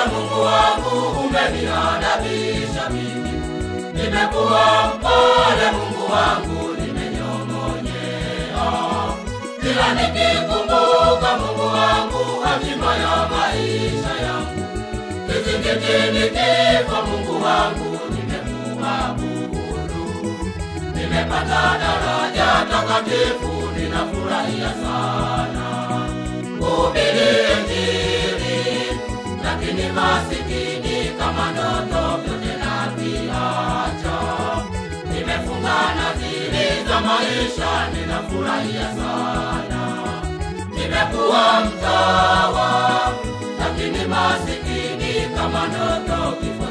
Mungu wangu, umeniadabisha mimi. Nimekuwa mpole Mungu wangu, nimenyong'onyea. Kila nikikumbuka Mungu wangu, hatima ya maisha yangu. Kizingitini kifo Mungu wangu, nimekuabudu. Nimepata daraja takatifu, ninafurahia sana kuhubiri Injili, lakini masikini kama ndoto vyote naviacha. Nimefunga nadhiri za maisha, ninafurahia sana. Nimekuwa mtawa, lakini masikini kama ndoto kifo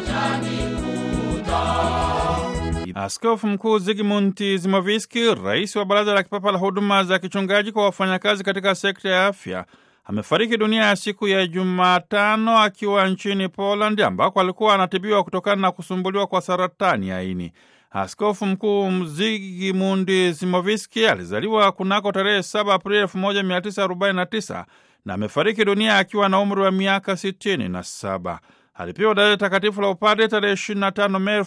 chanikuta. Askofu Mkuu Zigmund Zimoviski, rais wa Baraza la Kipapa la Huduma za Kichungaji kwa wafanyakazi katika sekta ya afya, amefariki dunia ya siku ya Jumatano akiwa nchini Poland ambako alikuwa anatibiwa kutokana na kusumbuliwa kwa saratani ya ini. Askofu Mkuu Zigmund Zimoviski alizaliwa kunako tarehe 7 Aprili 1949 na amefariki dunia akiwa na umri wa miaka 67. Alipewa daraja takatifu la upadre tarehe 25 Mei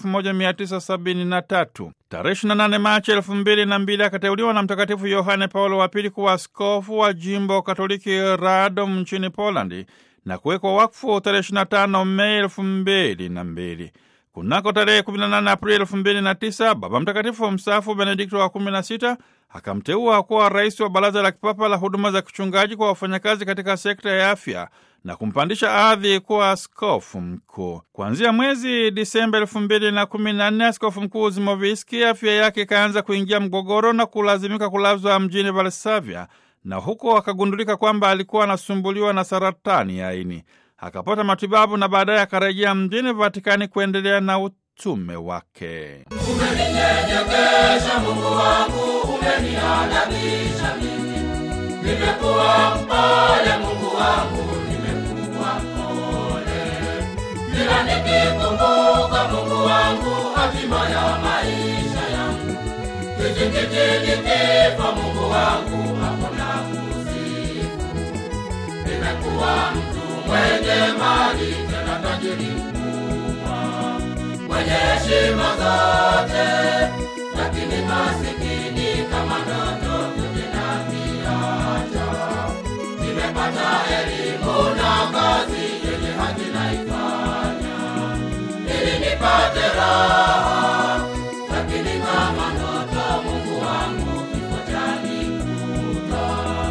1973. Tarehe 28 Machi 2002 akateuliwa na Mtakatifu Yohane Paulo wa Pili kuwa askofu wa jimbo Katoliki Radom nchini Polandi na kuwekwa wakfu tarehe 25 Mei 2002. Kunako tarehe 18 Aprili 2009 Baba Mtakatifu mstaafu Benedikto wa 16 akamteua kuwa rais wa Baraza la Kipapa la Huduma za Kichungaji kwa wafanyakazi katika sekta ya afya na kumpandisha hadhi kuwa askofu mkuu. Kuanzia mwezi Disemba elfu mbili na kumi na nne askofu mkuu Zimoviski afya yake ikaanza kuingia mgogoro na kulazimika kulazwa mjini Varsavia, na huko akagundulika kwamba alikuwa anasumbuliwa na saratani ya ini. Akapata matibabu na baadaye akarejea mjini Vatikani kuendelea na utume wake. Umeninyenyekesha Mungu wangu, umeniadabisha mimi. Nimekuwa mpole Mungu wangu, nimekuwa mpole. Kila nikikumbuka Mungu wangu, hatima ya maisha yangu. Kizingitini kifo Mungu wangu, hakuna kusifu. Nimekuwa mtu mwenye mali, tena tajiri mkubwa mwenye heshima zote, lakini masikini kama ndoto vyote naviacha. Nimepata elimu na kazi yenye haki naifanya, ili nipate raha, lakini kama ndoto Mungu wangu kifo chanikuta.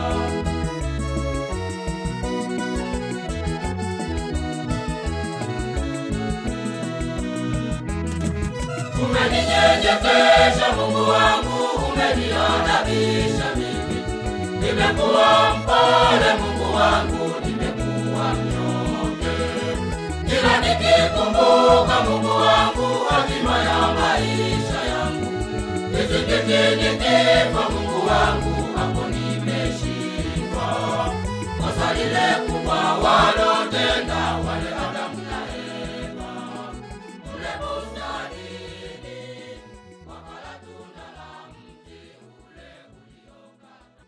Umeninyenyekesha Mungu wangu, umeniadabisha mimi. Nimekuwa mpole Mungu wangu, nimekuwa mnyonge. Kila nikikumbuka Mungu